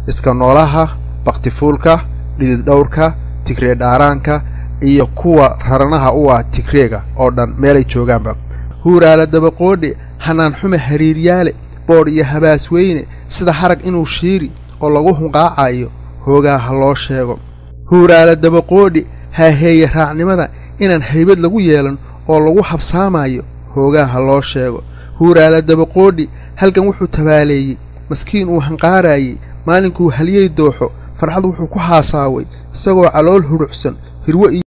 iska noolaha baktifuulka dhidid dhowrka tigree dhaaraanka iyo kuwa raranaha u ah tigreega oo dhan meelay joogaanba huuraala dabaqoodhe hanaan xume hariiryaale boodh iyo habaas weyne sida harag inuu shiiri oo lagu hunqaacayo hoogaa ha loo sheego huuraala dabaqoodhi haaheeye raacnimada inaan haybad lagu yeelan oo lagu habsaamayo hoogaa ha loo sheego huuraala dabaqoodhi halkan wuxuu tabaaleeyey maskiin uu hanqaaraayey maalinkuu halyey dooxo farxad wuxuu ku haasaaway isagoo calool hudhucsan hirwo iyo